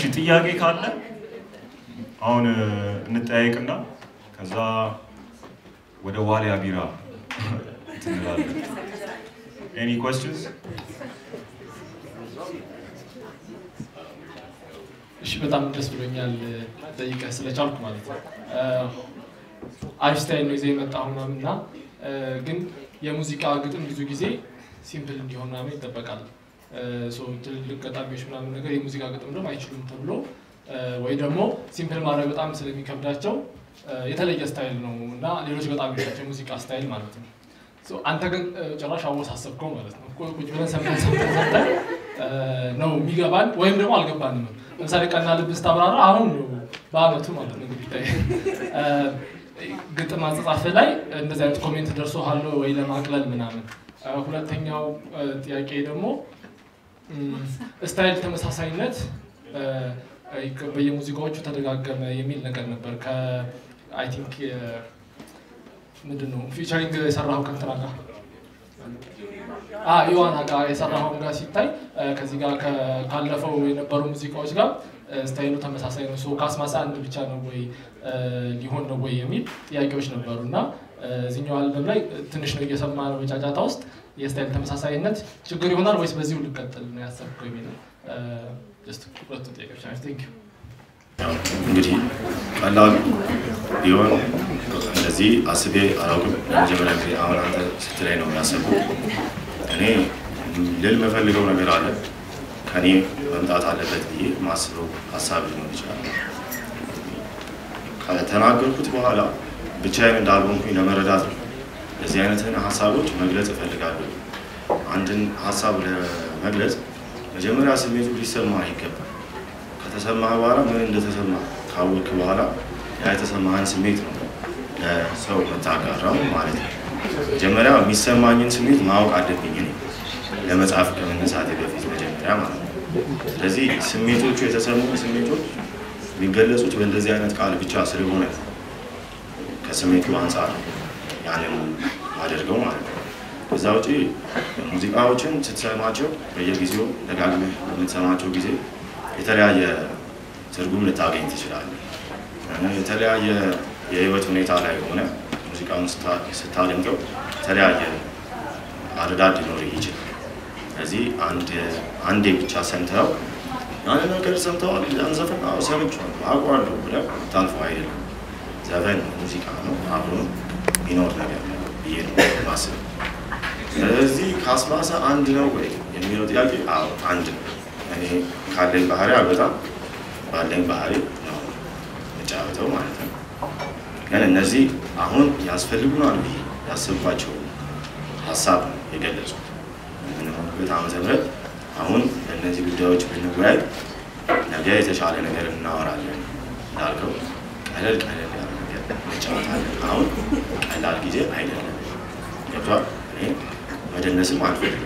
ጥያቄ ካለ አሁን እ፣ እንጠያየቅና ከዛ ወደ ዋሊያ ቢራ እንትን እንላለን። ኤኒ ኮስችንስ? እሺ በጣም ደስ ብሎኛል ጠይቀህ ስለቻልኩ ማለት ነው። አሪፍ ስታይል ነው ይዘህ የመጣው ምናምን እና እ፣ ግን የሙዚቃ ግጥም ብዙ ጊዜ ሲምፕል እንዲሆን ምናምን ይጠበቃል። እ፣ ሶ ትልልቅ ገጣሚዎች ምናምን ነገር የሙዚቃ ግጥም ደግሞ አይችሉም ተብሎ እ፣ ወይ ደግሞ ሲምፕል ማድረግ በጣም ስለሚከብዳቸው እ፣ የተለየ ስታይል ነው እና ሌሎች ገጣሚዎች ናቸው የሙዚቃ ስታይል ማለት ነው። ሶ አንተ ግን እ፣ ጭራሽ አወሳሰብከው ማለት ነው። ቁ- ቁጭ ብለን ሰምተን ሰምተን ሰምተን እ፣ ነው የሚገባን ወይም ደግሞ አልገባንም። ለምሳሌ ቀና ልብ ስታብራራ አሁን ነው በአመቱ ማለት ነው እንግዲህ ታይ እ፣ ግጥም አጻጻፍ ላይ እንደዚህ አይነት ኮሜንት ደርሶሃል ወይ ለማቅለል ምናምን። እ፣ ሁለተኛው እ፣ ጥያቄ ደግሞ እም፣ ስታይል ተመሳሳይነት እ፣ እ፣ በየሙዚቃዎቹ ተደጋገመ የሚል ነገር ነበር ከአይ ቲንክ ምንድን ነው ፊቸሪንግ የሰራኸው ከእንትና ጋር አ ዮዋና ጋር የሰራኸውን ጋር ሲታይ እ፣ ከዚህ ጋር ከ- ካለፈው የነበሩ ሙዚቃዎች ጋር እ፣ ስታይሉ ተመሳሳይ ነው። ሶ ካስማሳ አንድ ብቻ ነው ወይ እ፣ ሊሆን ነው ወይ የሚል ጥያቄዎች ነበሩ እና እ፣ እዚህኛው አልበም ላይ እ፣ ትንሽ ነው እየሰማ ነው በጫጫታ ውስጥ የስታይል ተመሳሳይነት ችግር ይሆናል ወይስ በዚሁ ልቀጥል ነው ያሰብከው የሚል ነው። እ፣ ጀስት ሁለቱ ጥያቄዎች ናቸው። ቴንክ ዩ ያው እንግዲህ ቀላሉ ቢሆን እንደዚህ አስቤ አላውቅም። ለመጀመሪያ ጊዜ አሁን አንተ ስትላይ ነው ያሰብኩት። እኔ ልል የምፈልገው ነገር አለ ከኔ መምጣት አለበት ብዬ ማስበው ሀሳብ ሊሆን ይችላል። ከተናገርኩት በኋላ ብቻዬን እንዳልሆንኩኝ ለመረዳት ነው። እንደዚህ አይነትን ሀሳቦች መግለጽ እፈልጋለሁ። አንድን ሀሳብ ለመግለጽ መጀመሪያ ስሜቱ ሊሰማ ይገባል። ከተሰማህ በኋላ ምን እንደተሰማ ካወቅክ በኋላ ያ የተሰማህን ስሜት ነው ለሰው የምታጋራው ማለት ነው። መጀመሪያ የሚሰማኝን ስሜት ማወቅ አለብኝ እኔ ለመጻፍ ከመነሳቴ በፊት መጀመሪያ ማለት ነው። ስለዚህ ስሜቶቹ የተሰሙ ስሜቶች የሚገለጹት በእንደዚህ አይነት ቃል ብቻ ስለሆነ ከስሜቱ አንጻር ያንን አደርገው ማለት ነው። ከዛ ውጪ ሙዚቃዎችን ስትሰማቸው በየጊዜው ደጋግመህ በምትሰማቸው ጊዜ የተለያየ ትርጉም ልታገኝ ትችላለህ። የተለያየ የህይወት ሁኔታ ላይ ሆነ ሙዚቃውን ስታ- ስታደምጠው የተለያየ አረዳድ ሊኖርህ ይችላል። ስለዚህ አንድ አንዴ ብቻ ሰምተው ያንን ነገር ሰምተዋል፣ ያን ዘፈን አዎ ሰምቼዋለሁ አውቀዋለሁ ብለህ ታልፈው አይደለም። ዘፈን ሙዚቃ ነው፣ አብሮ የሚኖር ነገር ነው ብዬ ነው የማስበው። ስለዚህ ካስማሰ አንድ ነው ወይ የሚለው ጥያቄ አዎ አንድ ነው። እኔ ካለኝ ባህሪ አልበጣም ባለኝ ባህሪ ነው የምጫወተው ማለት ነው። ግን እነዚህ አሁን ያስፈልጉናል ብዬ ያሰብኳቸው ሀሳብ ነው የገለጹት። የምንሆንበት ዓመተ ምህረት አሁን በእነዚህ ጉዳዮች ብንወያይ ነገ የተሻለ ነገር እናወራለን እንዳልከው ቀለል ቀለል ያለ ነገር እንጫወታለን። አሁን ቀላል ጊዜ አይደለም። ገብቷል። እኔ መደነስም አልፈልግም።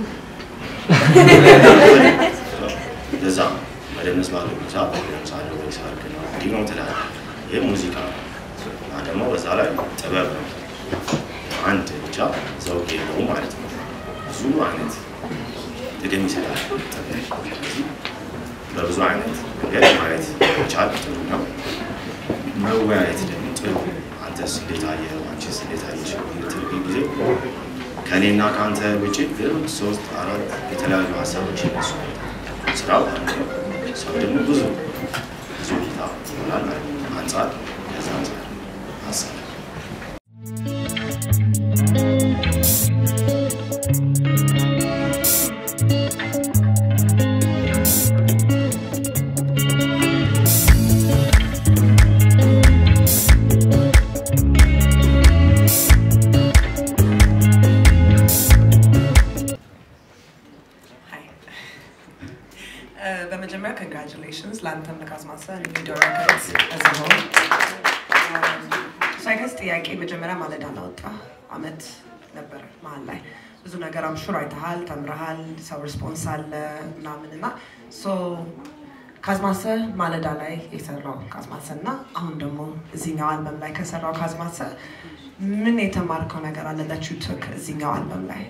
ለዛ ነው መደነስ ባለው ሰዓት ለምሳሌ ወይ ሰርግ ነው እንዲህ ነው ትላለህ። ይህ ሙዚቃ ነው እና ደግሞ በዛ ላይ ጥበብ ነው። አንድ ብቻ ዘውግ የለውም ማለት ነው። ብዙ አይነት ጥቅም ይሰጣል። ስለዚህ በብዙ አይነት መንገድ ማየት መቻል ጥሩ ነው። መወያየት ደግሞ ጥሩ ነው። አንተስ እንዴት አየኸው? አንቺስ እንዴት አየሽ? የምትልብኝ ጊዜ ከእኔና ከአንተ ውጭ ግን ሶስት አራት የተለያዩ ሀሳቦች ይነሱ ስራው አንድ ነው። ሰው ደግሞ ብዙ ብዙ እይታ ይሆናል ማለት ነው። አንጻር ከዛ አንጻር ሀሳብ ሀይ በመጀመሪያ ኮንግራቹሌሽንስ ለአንተም ለካስማሰ ቪዲዮ ረከርስ እዚሆን ሳይገስ ጥያቄ መጀመሪያ ማለዳ ላወጣ አመት ነበረ መሀል ላይ ብዙ ነገር አምሹር አይተሃል፣ ተምረሃል፣ ሰው ሪስፖንስ አለ ምናምን እና ሶ ካዝማሰ ማለዳ ላይ የሰራው ካዝማሰ እና አሁን ደግሞ እዚህኛው አልበም ላይ ከሰራው ካዝማሰ ምን የተማርከው ነገር አለ that you took እዚህኛው አልበም ላይ?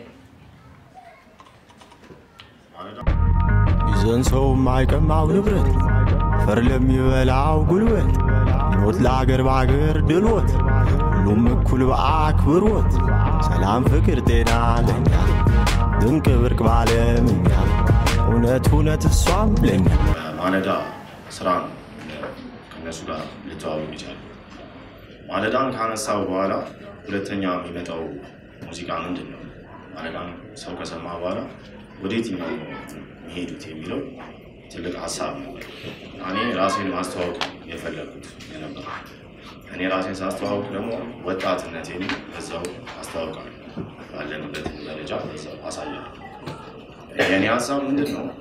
ማለት ይዘን ሰው የማይቀማው ንብረት አፈር ለሚበላው ጉልበት ሞት ለአገር በአገር ድሎት ሁሉም እኩል በአክብሮት ሰላም፣ ፍቅር፣ ጤና ለኛ ድንቅ ብርቅ ባለምኛ እውነት እውነት እሷም ለኛ ማለዳ ስራ ነው ከእነሱ ጋር ልተዋወቅ ይቻላል። ማለዳን ካነሳው በኋላ ሁለተኛ የሚመጣው ሙዚቃ ምንድን ነው? ማለዳን ሰው ከሰማ በኋላ ወደ የትኛው ነው የሚሄዱት የሚለው ትልቅ ሀሳብ ነው። እኔ ራሴን ማስተዋወቅ የፈለግኩት የነበረ እኔ ራሴን ሳስተዋወቅ ደግሞ ወጣትነቴን በዛው አስተዋውቃለሁ። ባለንበትን ደረጃ በዛው አሳያለሁ። የእኔ ሀሳብ ምንድን ነው?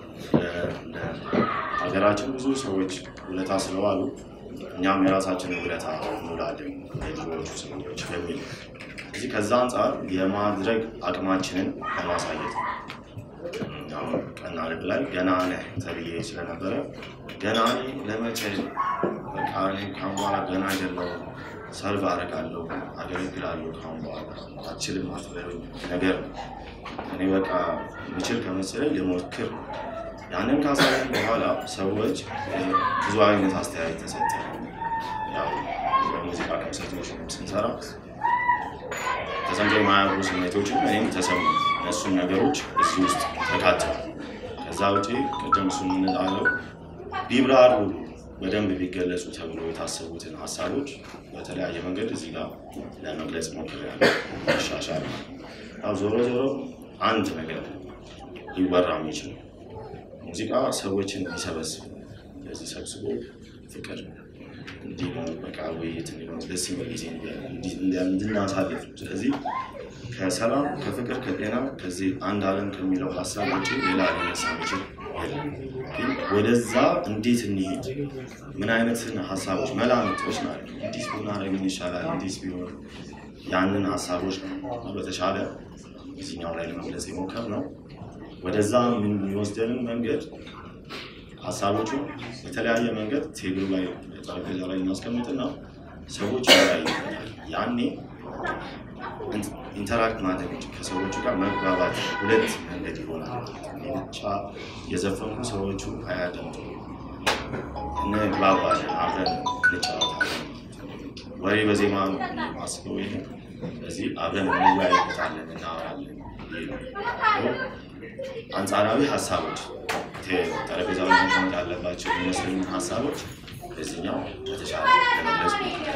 ሀገራችን ብዙ ሰዎች ውለታ ስለዋሉ እኛም የራሳችንን ውለታ እንውላለን የድሮዎቹ ሰዎች በሚል እዚህ ከዛ አንጻር የማድረግ አቅማችንን ለማሳየት ነው። አሁን ቀና ልብ ላይ ገና ነህ ተብዬ ስለነበረ ገና እኔ ለመቼ በቃ እኔ ካሁን በኋላ ገና አይደለሁም ሰልፍ አደርጋለሁ አገለግላለሁ ካሁን በኋላ አችልም አትበሉኝ ነገር ነው። እኔ በቃ ምችል ከመሰለኝ ልሞክር ነው። ያንን ካሳየን በኋላ ሰዎች ብዙ አይነት አስተያየት ተሰጠ። ያው በሙዚቃ ኮንሰርቶች ስንሰራ ተሰምቶ የማያውቁ ስሜቶችም እኔም ተሰሙ። እነሱም ነገሮች እዚህ ውስጥ ተካተዋል። ከዛ ውጪ ቅድም እሱ የምንላለው ቢብራሩ በደንብ ቢገለጹ ተብሎ የታሰቡትን ሀሳቦች በተለያየ መንገድ እዚህ ጋር ለመግለጽ ሞክሬያለሁ። መሻሻል ያው ዞሮ ዞሮ አንድ ነገር ሊወራ የሚችል ሙዚቃ ሰዎችን ሊሰበስብ ለዚህ ሰብስቦ ፍቅር እንዲህ ነው በቃ ውይይት እንዲሆን ደስ የሚል ጊዜ እንድናሳልፍ ስለዚህ ከሰላም ከፍቅር ከጤና ከዚህ አንድ ዓለም ከሚለው ሀሳብ ውጭ ሌላ ሊነሳ የሚችል የለም። ግን ወደዛ እንዴት እንሄድ ምን አይነትን ሀሳቦች መላምቶች ናቸው። እንዲህ ብናደርግ ምን ይሻላል፣ እንዲህ ቢሆን ያንን ሀሳቦች ነው በተሻለ እዚኛው ላይ ለመግለጽ የሞከር ነው። ወደዛ የሚወስደንን መንገድ ሀሳቦቹ የተለያየ መንገድ ቴብሉ ላይ ጠረጴዛ ላይ እናስቀምጥና ሰዎች ይለያዩበታል። ያኔ ኢንተራክት ማድረግ እንጂ ከሰዎቹ ጋር መግባባት ሁለት መንገድ ይሆናል። እኔ ብቻ የዘፈንኩ ሰዎቹ አያደምጡ እንግባባለን፣ አብረን እንጫወታለን። ወሬ በዜማ ነው ማስበው ይሄ ስለዚህ አብረን እንወያይበታለን፣ እናወራለን። አንጻራዊ ሀሳቦች ጠረጴዛ ላይ መቀመጥ ያለባቸው የሚመስሉኝ ሀሳቦች በዚህኛው በተሻለ ለመግለጽ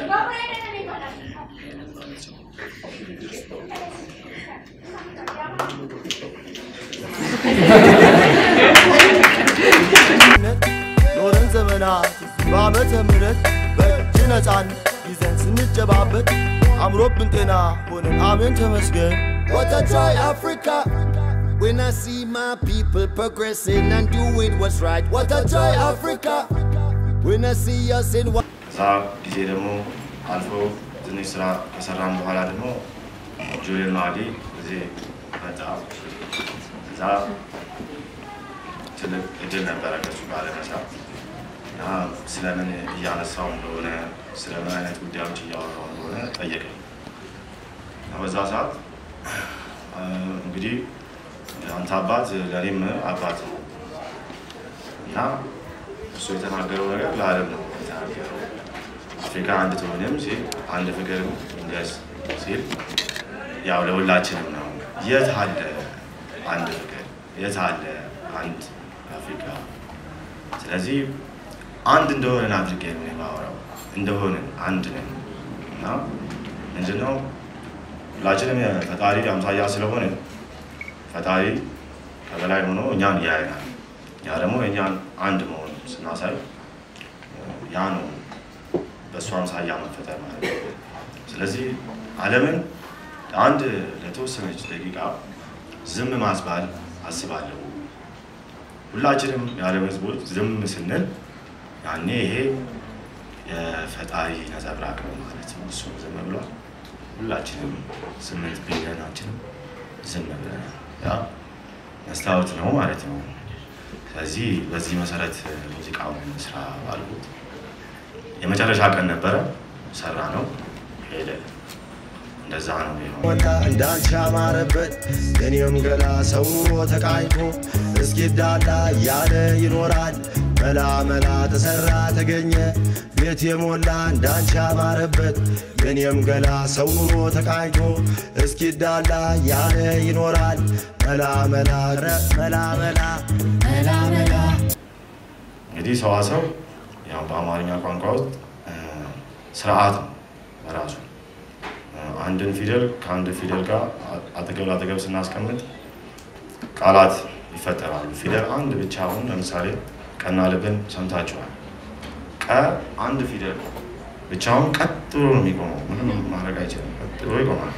ኖረን ዘመናት በዓመተ ምሕረት በእጅ ነፃነት ይዘን ስንጨባበት አምሮብን ጤና ሆነን አሜን ተመስገን። What a joy, Africa! When I see my people progressing and doing what's right. What a joy, Africa! When I see us in one. እዛ ጊዜ ደግሞ አልፎ ትንሽ ስራ ከሰራን በኋላ ደግሞ ጁሊየን ማዲ እዚህ መጣ። እዛ ትልቅ እድል ነበረ ከሱ ጋር ለመስራት እና ስለምን እያነሳው እንደሆነ ስለምን አይነት ጉዳዮች እያወራው እንደሆነ ጠየቀኝ። እና በዛ ሰዓት እንግዲህ አንተ አባት ለእኔም አባት ነው እና እሱ የተናገረው ነገር ለዓለም ነው የተናገረው። አፍሪካ አንድ ትሆንም ሲል አንድ ፍቅር እንደስ ሲል ያው ለሁላችንም ነው። የት አለ አንድ ፍቅር? የት አለ አንድ አፍሪካ? ስለዚህ አንድ እንደሆነን አድርጌ ነው የማወራው። እንደሆነን አንድ ነን እና ምንድነው ሁላችንም ፈጣሪ አምሳያ ስለሆነ ፈጣሪ ከበላይ ሆኖ እኛን ያየናል። ያ ደግሞ የእኛን አንድ መሆን ስናሳይ ያ ነው በእሱ አምሳያ መፈጠር ማለት ነው። ስለዚህ ዓለምን አንድ ለተወሰነች ደቂቃ ዝም ማስባል አስባለሁ። ሁላችንም የዓለም ሕዝቦች ዝም ስንል ያኔ ይሄ የፈጣሪ ነጸብራቅ ነው ማለት ነው። እሱ ዝም ብሏል። ሁላችንም ስምንት ቢሊዮናችንም ዝም ብለናል። ያ መስታወት ነው ማለት ነው። ስለዚህ በዚህ መሰረት ሙዚቃውን ስራ ባልኩት የመጨረሻ ቀን ነበረ፣ ሰራ ነው ሄደ። እንደዛ ነው የሆነው። ወጣ እንዳንቺ ያማረበት የኔም ገላ ሰው ኑሮ ተቃኝቶ እስኪዳላ እያለ ይኖራል መላ መላ ተሰራ ተገኘ ቤት የሞላ እንዳንቺ ያማረበት የኔም ገላ ሰው ኑሮ ተቃኝቶ እስኪዳላ ያለ ይኖራል መላ መላ ረ መላ መላ መላ መላ እንግዲህ ሰዋሰው ያው በአማርኛ ቋንቋ ውስጥ እ፣ ስርዓት ነው በራሱ እ፣ አንድን ፊደል ከአንድ ፊደል ጋር አ- አጠገብ ለአጠገብ ስናስቀምጥ ቃላት ይፈጠራሉ። ፊደል አንድ ብቻ አሁን ለምሳሌ ቀና ልብን ሰምታችኋል። ቀ አንድ ፊደል ብቻውን ቀጥ ብሎ ነው የሚቆመው። ምንም ማድረግ አይችልም። ቀጥ ብሎ ይቆማል።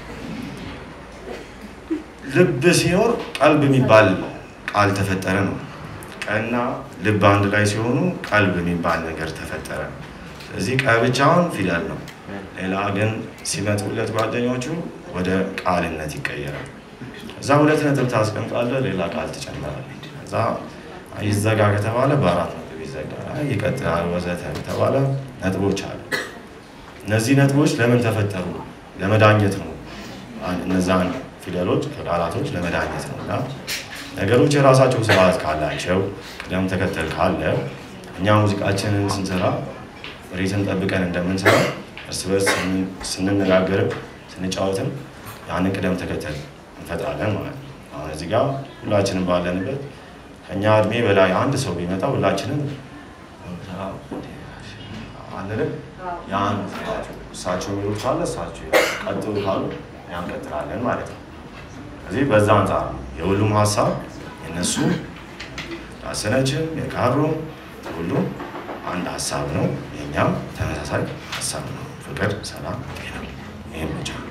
ልብ ሲኖር ቀልብ የሚባል ቃል ተፈጠረ ነው። ቀና ልብ አንድ ላይ ሲሆኑ ቀልብ የሚባል ነገር ተፈጠረ። ስለዚህ ቀ ብቻውን ፊደል ነው። ሌላ ግን ሲመጡለት ጓደኞቹ ወደ ቃልነት ይቀየራል። እዛ ሁለት ነጥብ ታስቀምጣለህ፣ ሌላ ቃል ትጨምራለህ። እዛ ይዘጋ ከተባለ በአራት ነጥብ ይዘጋል። አይ ይቀጥላል፣ ወዘተ ከተባለ ነጥቦች አሉ። እነዚህ ነጥቦች ለምን ተፈጠሩ? ለመዳኘት ነው። አን- እነዛን ፊደሎች ከቃላቶች ለመዳኘት ነው እና ነገሮች የራሳቸው ስርዓት ካላቸው ቅደም ተከተል ካለ እኛ ሙዚቃችንን ስንሰራ ሬትን ጠብቀን እንደምንሰራ እርስ በርስ ስን- ስንነጋገርም ስንጫወትም ያንን ቅደም ተከተል እንፈጥራለን ማለት ነው። አሁን እዚህ ጋር ሁላችንም ባለንበት ከእኛ እድሜ በላይ አንድ ሰው ቢመጣ ሁላችንም አንልም። ያን እሳቸው የሚሉት ካለ እሳቸው ቀጥሉ ካሉ እኛ እንቀጥላለን ማለት ነው። ስለዚህ በዛ አንጻር ነው የሁሉም ሀሳብ የነሱ ዳሰነችም የካሮም ሁሉም አንድ ሀሳብ ነው። የእኛም ተመሳሳይ ሀሳብ ነው። ፍቅር፣ ሰላም፣ ጤና ይህም ብቻ